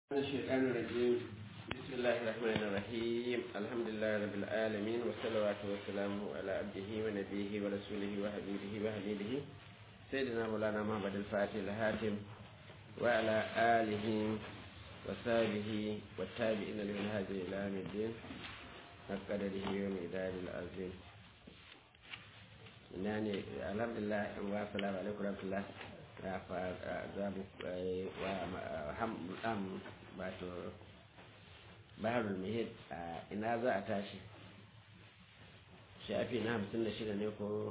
من الشيطان الرجيم بسم الله الرحمن الرحيم الحمد لله رب العالمين والصلوات والسلام على عبده ونبيه ورسوله وحبيبه وحبيبه سيدنا مولانا محمد الفاتح الهاتم وعلى آله وصحبه والتابعين لمنهاج إلى يوم الدين قدره ومقدار العظيم يعني الحمد لله والسلام عليكم ورحمة الله za mu wa wato baharul mihid a ina za a tashi shafi na hamsin da shida ne ko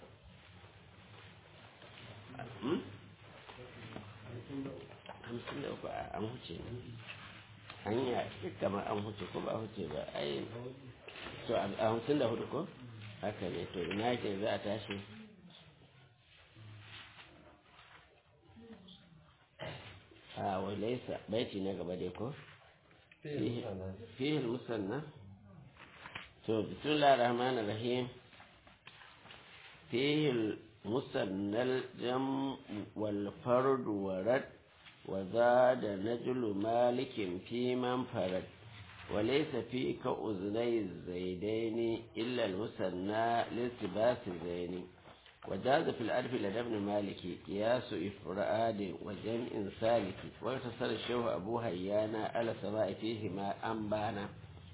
hamsin da uku an huce ne an yi kamar an huce ko ba huce ba ai to a hamsin da hudu ko haka ne to ina ke za a tashi a walaisa baiti na gaba dai ko fihil musanna to bismillah rahman rahim fihil musannal jam wal fard warad wa zada najlu malikin fi man farad وليس في كأذني الزيدين إلا المثنى لالتباس الزين وجاز في الألف لدى ابن مالك قياس إفراد وجمع سالك واغتصر الشيخ أبو هيانا على سواء فيهما أنبانا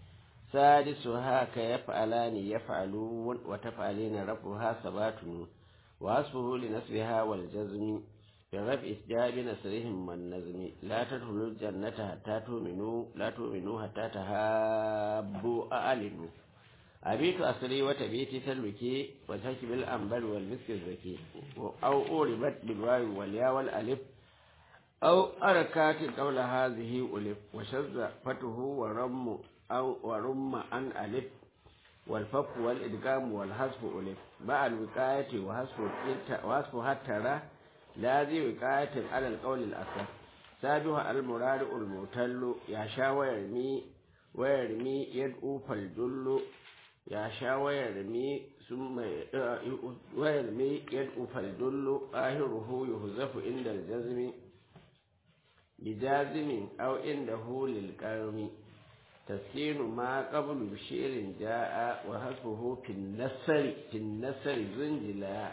سادسها كيفعلان يفعلون وتفعلين رفعها ثبات وأصفه لنسبها والجزم برفع إسجاب نسرهم والنزم لا تدخلوا الجنة حتى تؤمنوا لا تؤمنوا حتى تهابوا أعلنوا أبيت أسري وتبيت تلوكي وتكب الأنبل والمسك الزكي أو أوربت بالواو والياء والألف أو أركات قول هذه ألف وشذ فتح ورم أو ورم أن ألف والفك والإدغام والحذف ألف مع الوقاية وحذفها ترى لا ذي وقاية على القول الأصح سابها المراد المعتل يشاء ويرمي ويرمي يدعو فالجل ya sha wayar mi sun mai wayar mi yad'u faldullu ahiruhu yuhzafu inda aljazmi bijazimin aw inda hulil qarmi tasinu ma qablu bishirin jaa wa hasbuhu fin nasri fin nasri zunjila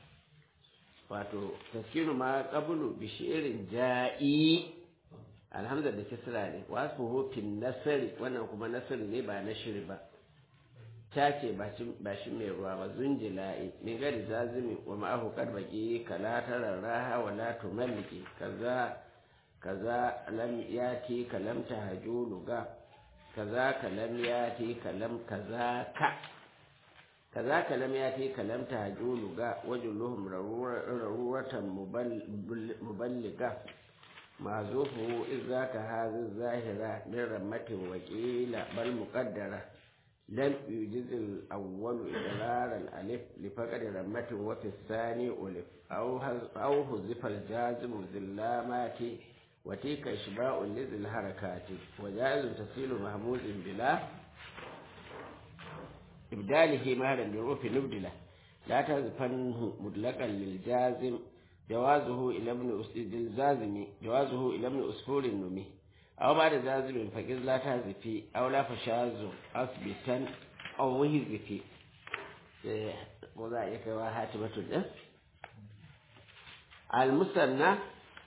wato taskinu ma qablu bishirin ja'i alhamza da kisra ne wa hasbuhu fin nasri wannan kuma nasri ne ba na shiri ba ta ce ba shi mai ruwa ba zunjila'i min gari zazimi wa ma'ahu karbaki kala tara raha wa la tumalliki kaza kaza lam yati kalam tahajulu ga kaza kalam yati kalam kaza ka kaza kalam yati kalam tahajulu ga wajuluhum raruratan muballiga mazufu idza ka hadhi zahira min rammatin waqila bal muqaddara لم يجز الأول إضرار الألف لفقد رمة وفي الثاني ألف أو أو حذف الجازم ذلامات وتلك إشباع لذي الحركات وجائز تسيل محمود بلا إبداله مهلا لروف نبدله لا تزفنه مطلقا للجازم جوازه إلى ابن الجازم جوازه إلى ابن أسفور النمي أو بعد ذازم فقز لا تهزفي أو لا فشاز أثبتا أو وهزفي وذلك وهاتمة الدم المثنى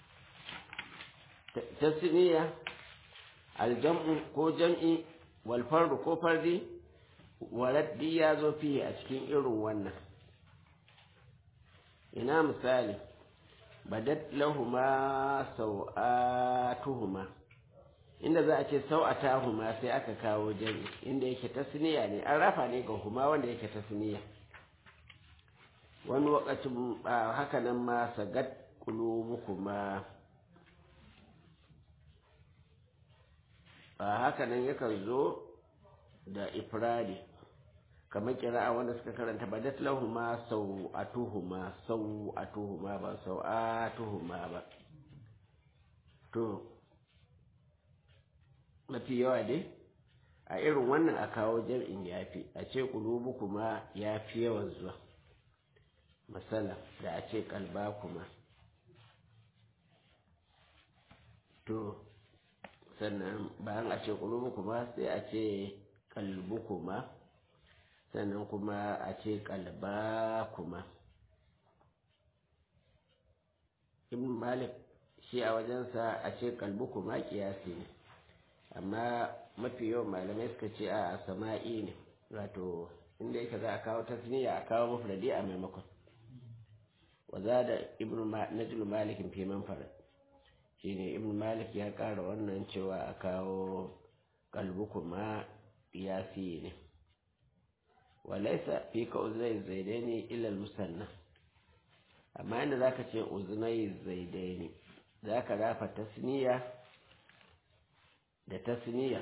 تسنية الجمع كو جمعي والفرد كو فردي ولد يازو فيه أشكين إرو ونا إنا مثالي بدت لهما سوآتهما inda za a ce sau'ata huma sai aka kawo jami inda yake tasniya ne an rafa ne ga huma wanda yake tasniya wani wakacin haka nan ma sagat kulubukuma a haka nan yakan zo da ifradi kamar kira'a wanda suka karanta badat lahuma sau'atuhuma sau'atuhuma ba sau'atuhuma ba to mafi yawa dai a irin wannan a kawo jam'in yafi a ce kulubu kuma ya fi yawan zuwa masala da a ce kalba kuma to sannan bayan a ce kulubu kuma sai a ce kalbu kuma sannan kuma a ce kalba kuma ibn malik shi a wajensa a ce kalbu kuma kiyasi ne amma mafi yawan malamai suka ce a sama'i ne wato inda yake za a kawo tasniya a kawo mafradi a maimakon wa za da ibn najlu malikin fi manfarat shine ibn malik ya kara wannan cewa a kawo kalbu kuma kiyasi ne walaisa fi ka uzai zaidaini illa musanna amma inda zaka ce uznai zaidaini zaka rafa tasniya da tasniya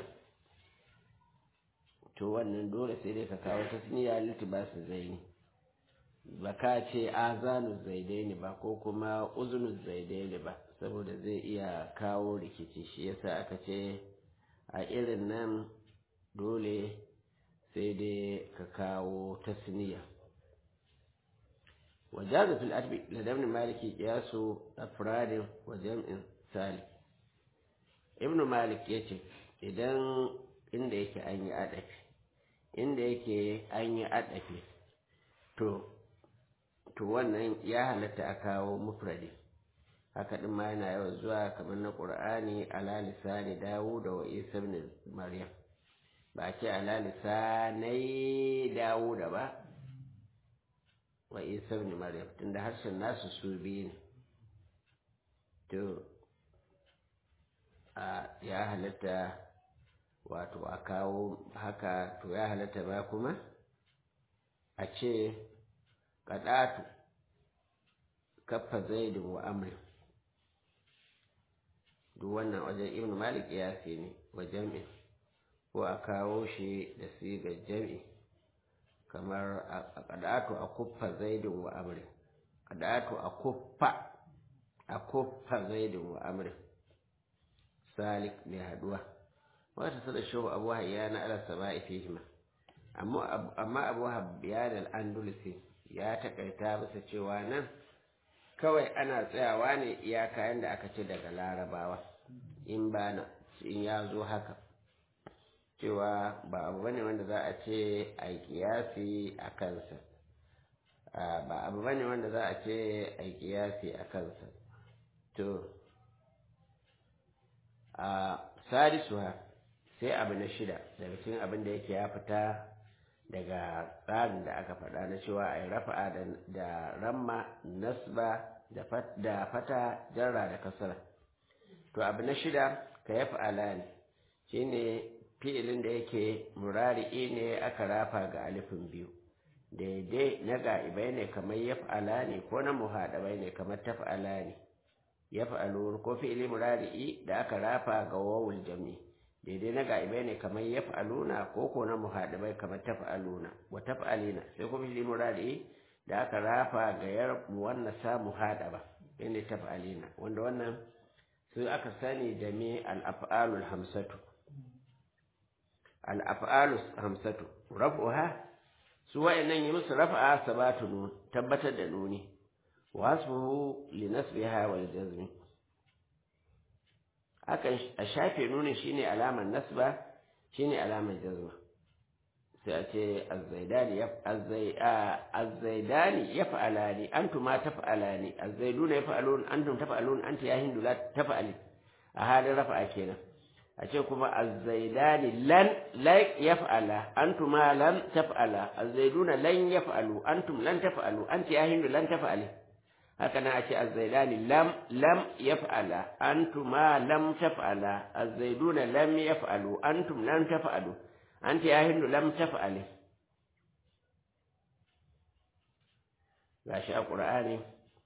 to wannan dole sai dai ka kawo tasniya litibasu zaini ba ka ce azanu zaidaini ba ko kuma uzunu zaidaini ba saboda zai iya kawo rikici shi yasa aka ce a irin nan dole sai dai ka kawo tasniya wajaza fil adbi ladabni maliki qiyasu afradin wa jam'in sali ibnu malik yace idan inda yake an yi adafi inda yake an yi adafi to to wannan ya halatta a kawo mufradi haka din ma yana yawan zuwa kamar na qur'ani ala lisani dawud wa isa ibn maryam ba ce ala lisanai dawud ba wa isa ibn maryam tunda harshen nasu su biyu ne to a ya halatta wato a kawo haka to ya halatta ba kuma a ce kaɗatu kaffa zaidin wa amri duk wannan wajen ibn malik ya ne wa jam'i ko a kawo shi da sigar jam'i kamar a kaɗatu a kuffa zaidin wa amri kaɗatu a kuffa a kuffa zaidin wa amri salik mai haduwa wata sada shehu abu hayya na ala sama'i fihima amma abu habbiyan al-andalusi ya takaita bisa cewa nan kawai ana tsayawa ne iyaka yanda aka ce daga larabawa in bana in ya zo haka cewa ba abu bane wanda za a ce a kiyasi a kansa ba abu bane wanda za a ce a kiyasi a kansa to a sadisuha sai abu na shida daga cikin abin da yake ya fita daga tsarin da aka faɗa na cewa a yi rafa'a da ramma nasba da fata jarra da kasara to abu na shida ka ya fa'ala ne shi ne fi'ilin da yake murari'i ne aka rafa ga alifin biyu daidai na ga'ibai ne kamar ya fa'ala ne ko na muhaɗabai ne kamar ta fa'ala ne ya fa'alu ko fi'ili murari'i da aka rafa ga wawul jami daidai na ga'ibai ne kamar ya fa'aluna ko ko na muhaɗabai kamar ta fa'aluna wa ta fa'alina sai kuma fi'ili murari'i da aka rafa ga yar wannan sa muhaɗaba inda ta fa'alina wanda wannan su aka sani da me al-af'alul hamsatu al-af'alus hamsatu raf'uha su wa'annan yi musu rafa'a sabatu nun tabbatar da nuni wasfuhu li nasbiha wal jazmi akan a shafe nunin shine alamar nasba shine alamar jazma sai a ce azzaidani ya azzaidani yaf'alani antuma taf'alani azzaiduna yaf'alun antum taf'alun anti ya hindu la taf'ali a halin rafa'a kenan a ce kuma azzaidani lan la yaf'ala antuma lam taf'ala azzaiduna lan yaf'alu antum lan taf'alu anti ya hindu lan taf'ali haka na ce azzaidani lam lam yaf'ala antuma lam taf'ala azzaiduna lam yaf'alu antum lam taf'alu anti ya hindu lam taf'ali gashi a qur'ani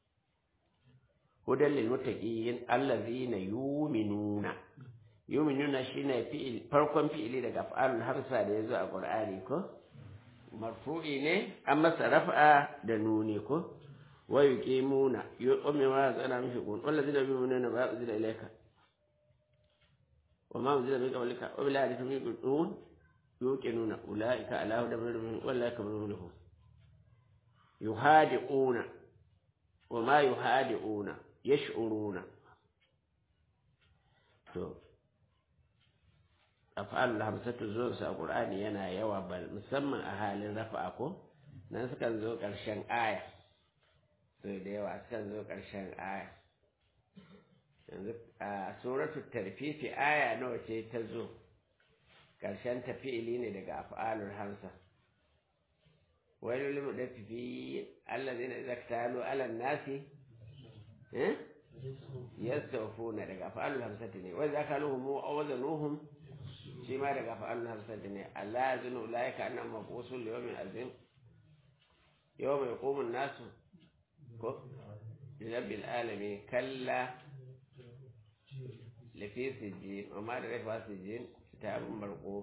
hudan lil muttaqin allazina yu'minuna yu'minuna shine fi'il farkon fi'ili daga af'alul hamsa da yazo a qur'ani ko marfu'i ne an masa raf'a da nuni ko wa yuqimuna yuqimuna zana mishi kun wallazina yu'minuna ma unzila ilayka wa ma unzila min qablika wa bil hadith yuqinun yuqinuna ulaika ala hudan min rabbihim wallaka minhum yuhadi'una wa ma yuhadi'una yash'uruna to af'alul hamsatu zuwan su a qur'ani yana yawa bal musamman a halin rafa'a ko nan sukan zo ƙarshen aya so da yawa sukan zo ƙarshen aya yanzu a suratul tarfifi aya nawa ce ta zo ƙarshen tafi'ili ne daga af'alul hamsa wani limu da tafi allazina idza ktalu ala nasi eh yastawfuna daga af'alul hamsati ne wa idza kaluhum aw wazanuhum shi ma daga fa'alun hamsati ne Allah ya zinu ulaika annan mabusul yawmin azim yawma yaqumun nasu ko rabbil alamin kalla lafi sijjin amma da rafa sijjin kitabun marqu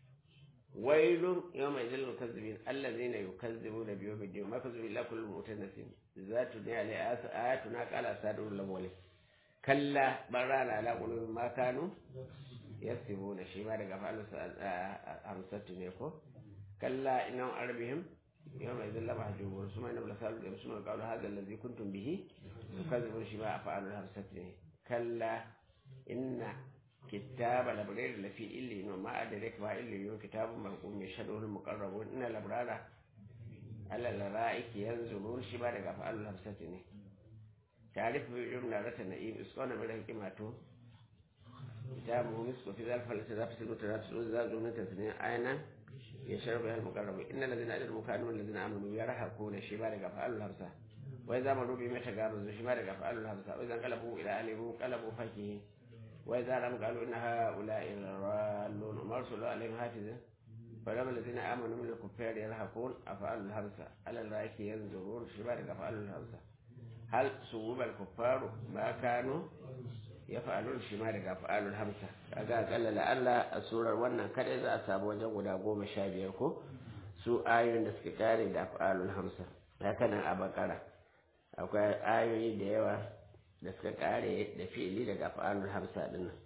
wailun yawma idil mukazzibin allazina yukazzibuna bi yawmid din ma kazzabu illa kullu mutanasim zatu ne alai ayatuna qala sadrul lawwali kalla barana ala qulubin ma kanu yasibuna shi ma daga fa'alu hamsatu ne ko kalla innan arbihim yawma idhin la mahjubun suma inna la salu da suma qawlu hadha alladhi kuntum bihi tukadzibun shi ma fa'alu hamsatu ne kalla inna kitaba labrar la fi illi no ma adrak ma illi yun kitabun marqum yashhadu al muqarrabun inna labrara ala laraiki yanzurun shi ma daga fa'alu hamsatu ne تعرف بيجرنا رتنا إيه إسقانا من الحكمة كتابه مسك في ذلك فلتنافس المتنافس والزاد من تثنية عينا يشرب بها المقرب إن الذين أجروا كانوا الذين آمنوا يرهقون شمال فعلوا الهمسة وإذا مروا بهم يتجاوزوا شمال فعلوا الهمسة وإذا انقلبوا إلى أهلهم انقلبوا فكهين وإذا لم قالوا إن هؤلاء الضالون وما أرسلوا عليهم حافظا فلما الذين آمنوا من الكفار يرهقون أفعلوا الهمسة على الرائك ينظرون شمال فعلوا الهمسة هل صوب الكفار ما كانوا يفعلون shi ma daga fa'alul hamsa kaga akalla la Allah a surar wannan kada za a samu wajen guda goma sha biyar ko su ayoyin da suka kare da fa'alul hamsa haka nan a bakara akwai ayoyi da yawa da suka kare da fi'ili daga fa'alul hamsa din nan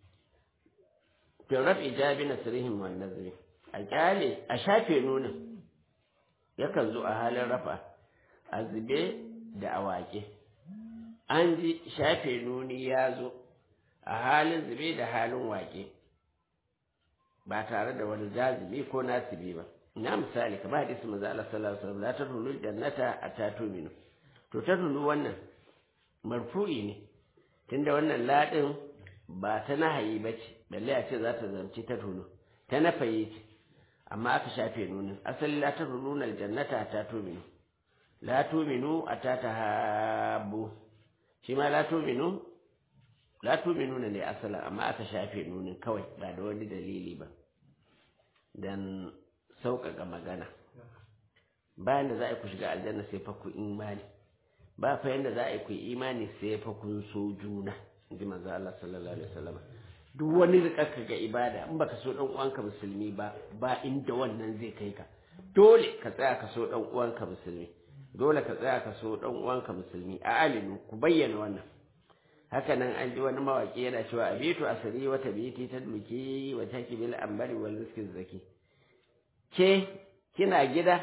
to rab ijabi nasrihim wan nazri a kyale a shafe nunin yakan zo a halin rafa a zube da awaƙe an ji shafe nuni ya zo a halin zube da halin waƙe ba tare da wani jazibi ko nasibi ba na misali kamar hadisi manzo Allah sallallahu alaihi wasallam la tadkhulul jannata atatuminu to tadkhulu wannan marfu'i ne tunda wannan ladin ba ta nahayi bace balle a ce za ta zanci ta tulu ta nafayi ce amma aka shafe nunin asali la tadkhuluna aljannata atatuminu la tuminu atatahabu shi ma la tuminu la tuminu ne asalin amma aka shafe nunin kawai ba da wani dalili ba dan sauƙaƙa magana bayan da za a yi ku shiga aljanna sai fa ku imani ba fa yanda za a yi ku imani sai fa kun so juna inji manzo Allah sallallahu alaihi wasallam duk wani rikaka ga ibada in baka so dan uwanka musulmi ba ba inda wannan zai kai ka dole ka tsaya ka so dan uwanka musulmi dole ka tsaya ka so dan uwanka musulmi a alinu ku bayyana wannan haka nan an ji wani mawaki yana cewa abitu asiri wa tabiti tadluki wa takibil ambari wal rizqi zaki ke kina gida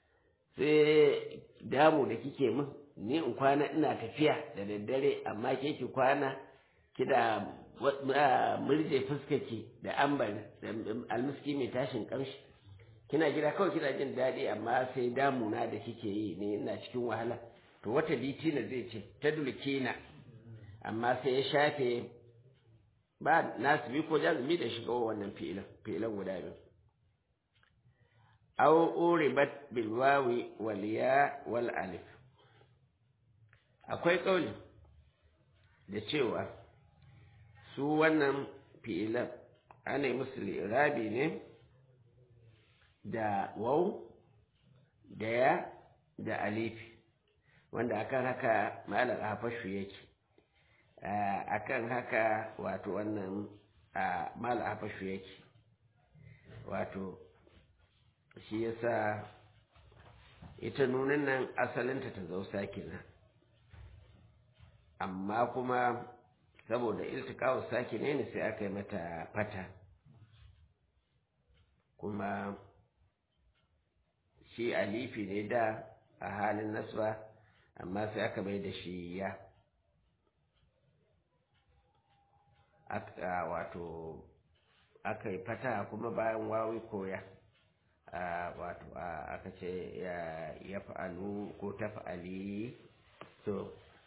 sai damu da kike min ni in kwana ina tafiya da daddare amma ke ki kwana kida murje fuskaki da ambari da almiski mai tashin kamshi kina gida kawai kina jin daɗi amma sai damuna da kike yi ne ina cikin wahala to wata litina zai ce ta dulkina amma sai ya shafe ba nasibi ko jazumi da shiga wannan fi'ilan fi'ilan guda biyu aw uribat bil wawi wal ya wal alif akwai kauli da cewa su wannan fi'ilan ana yi musu rabi ne da waw da ya da alifi wanda akan haka malar hafashu yake akan haka wato wannan malar hafashu yake wato shi yasa ita nunin nan asalinta ta zausa kenan amma kuma saboda iltikawo sake ne sai aka yi mata fata kuma shi alifi ne da a halin nasba amma sai aka mai da shi ya aka wato aka yi fata kuma bayan wawi koya wato aka ce ya fa'alu ko ta fa'ali to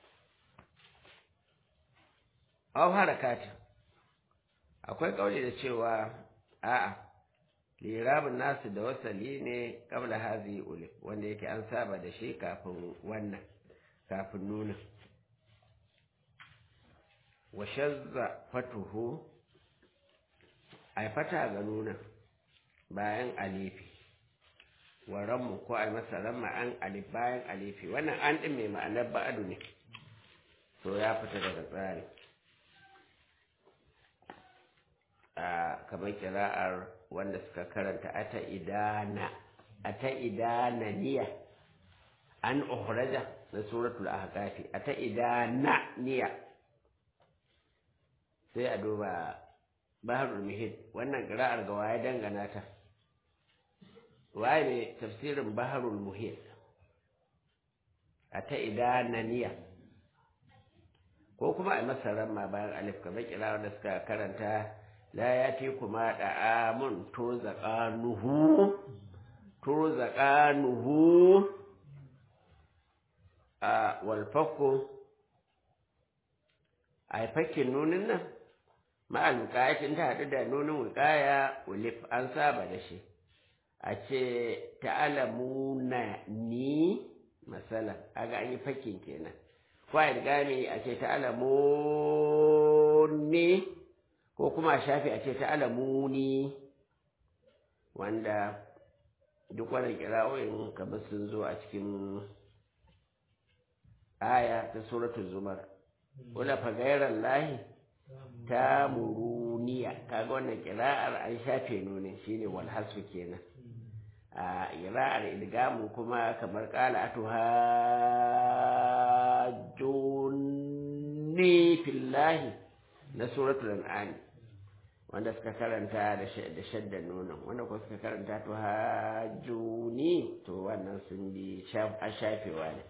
au harakati akwai kauli da cewa a'a lirabin nasu da wasali ne kabla hazi ulif wanda yake an saba da shi kafin wannan kafin nuna wa shazza fatuhu ai fata ga nuna bayan alifi wa rammu ko ai masa ramma an alif bayan alifi wannan an din mai ma'anar ba'adu ne to ya fita daga tsari a kamar kira'ar wanda suka karanta ata idana ata idana niya an uhraja na suratul ahqafi ata idana niya sai a duba baharul muhit wannan kira'ar ga waye dangana ta waye ne tafsirin baharul muhit ata idana niya ko kuma a masaran ma bayan alif kamar kira'ar da suka karanta la ya ce kuma da'amun turzaqanuhu turzaqanuhu a walfakku a fakin nunin nan ma'al wuƙayacin ta haɗu da nunin wuƙaya ulif an saba da shi a ce ta'alamuna ni masala aga an yi fakin kenan ko a gami a ce ta'alamuni ko kuma a shafi a ce ta'alamuni wanda duk wannan kira'o'in kamar sun zo a cikin aya ta suratul zumar wala fa gairar lahi ta muruniya kaga wannan kira'ar an shafe nune shine wal hasfu kenan a kira'ar idgamu kuma kamar qala atuhajjuni fillahi na suratul an'am wanda suka karanta da shaddan nonon wanda kuma suka karanta to hajjuni to wannan sun bi a shafewa ne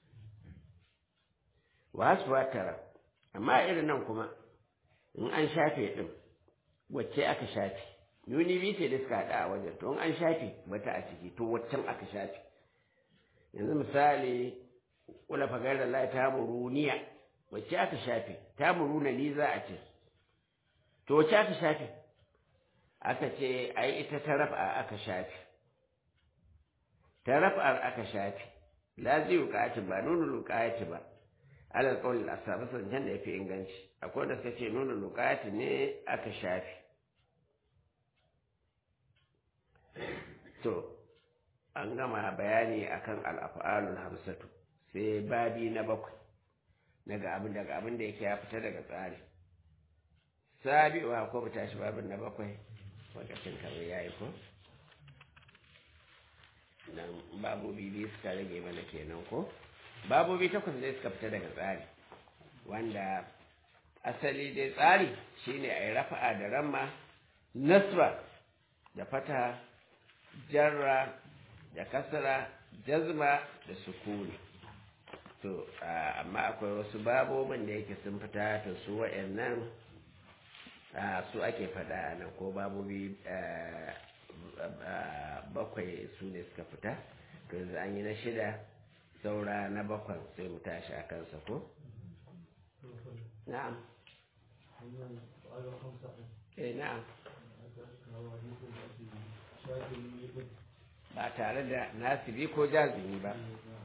wasu tara amma irin nan kuma in an shafe din wacce aka shafe nuni biyu ce da suka haɗa a wajen to in an shafe bata a ciki to waccan aka shafe yanzu misali kula fagar da lai ta muruniya wacce aka shafe ta muruna ni za a ce to wacce aka shafe aka ce ai ita ta rafa aka shafe ta rafa aka shafe la zai wuƙaci ba nuna wuƙaci ba alal kawai a samu zancen da ya fi inganci akwai da suka ce nuna lukati ne aka shafi to an gama bayani akan al'afa'alul hamsatu sai babi na bakwai daga abin daga abin da yake ya fita daga tsari sabiwa ko mu tashi babin na bakwai lokacin kamar yayi ko nan babobi biyu suka rage mana kenan ko babobi takwas dai suka fita daga tsari wanda asali dai tsari shine a yi rafa'a da ramma nasra da fata jarra da kasara jazma da sukuni to amma akwai wasu babobin da yake sun fita to su wa'annan su ake faɗa nan ko babobi bakwai su ne suka fita to yanzu an yi na shida saura na bakwan sai mu tashi a kansa ko? na'am eh na'am ba tare da nasibi ko jazimi ba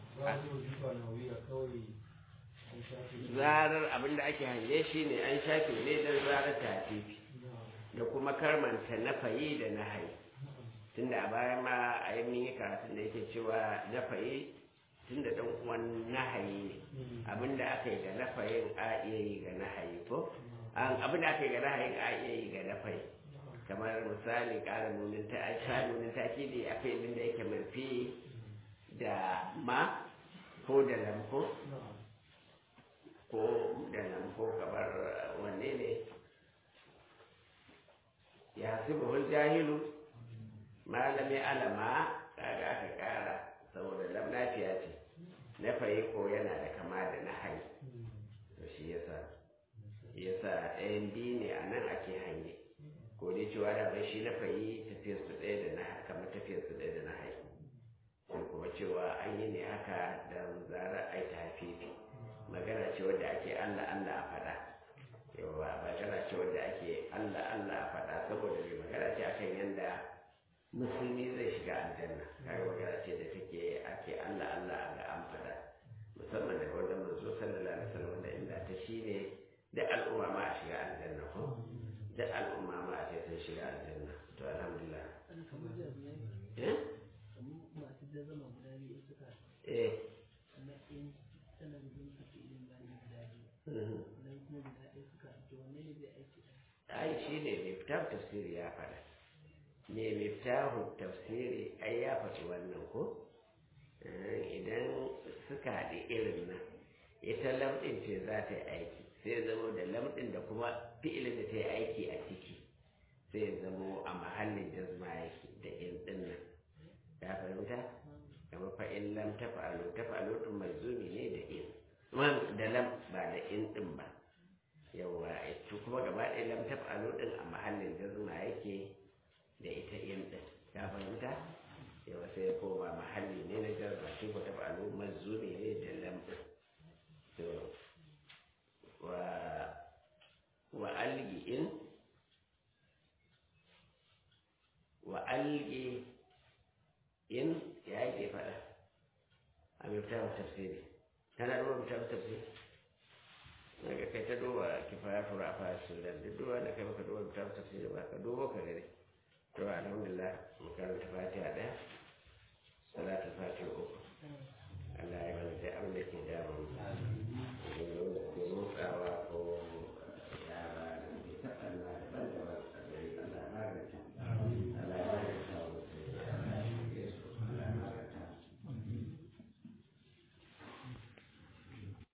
zarar abinda ake hange shi ne an shafe ne don zarar tafifi da kuma karmanta na fayi da na hayi tunda a baya ma a yi min yi karatun da yake cewa na fayi tun da ɗan uwan nahayi ne abinda aka yi ga nafayin a iya yi ga nahayi ko abinda aka yi ga nahayin a iya yi ga nafayi kamar misali ƙara nunin ta a sha nunin ta ki da akwai abin da yake mafi da ma ko da lamko ko da lamko kamar wanne ne ya hasibu jahilu malami alama kaga aka ƙara saboda lam lafiya ce na fayi ko yana da kama da na hai to shi yasa yasa ɗayan biyu ne a nan ake hange ko dai ce cewa da bai shi na fayi tafiyar su ɗaya da na kamar tafiyar su ɗaya da na hai sai kuma cewa an yi ne haka da zarar ai ta hafifi magana ce wadda ake allah allah a faɗa yawa magana ce wadda ake allah allah a faɗa saboda mai magana ce akan yadda musulmi zai shiga aljanna kaga magana ce da take ake allah allah ga an faɗa musamman da wajen manzo sallallahu alaihi wasallam da inda ta shine da al'umma ma a shiga aljanna ko da al'umma ma a ce sun shiga aljanna to alhamdulillah eh eh ai shi ne miftahu tafsiri ya faɗa me miftahu tafsiri ai ya faɗi wannan ko idan suka haɗi irin nan ita lamɗin ce za ta yi aiki sai zamo da lamɗin da kuma fi'ilin da ta yi aiki a ciki sai zamo a mahallin jazma yake da in ɗin nan ya fahimta kamar fa in lam tafa'alu tafa'alu tun mazumi ne da in da lam ba da in ɗin ba yawa ita kuma gaba ɗaya lam tafa'alu ɗin a mahallin jazma yake da ita in ɗin ya fahimta yawa sai ya koma mahalli ne na jazma shi ko tafa'alu mazumi ne da lam ɗin to wa wa algi in wa algi in ya yake faɗa a miftahu tafsiri tana duba miftahu tafsiri daga kai ta duba kifaya fura a fara sudan duk duba da kai baka duba miftahu tafsiri ba ka duba ka gani to alhamdulillah mu karanta fatiha ɗaya salatul fatiha uku Allah ya mana sai abin da ke damu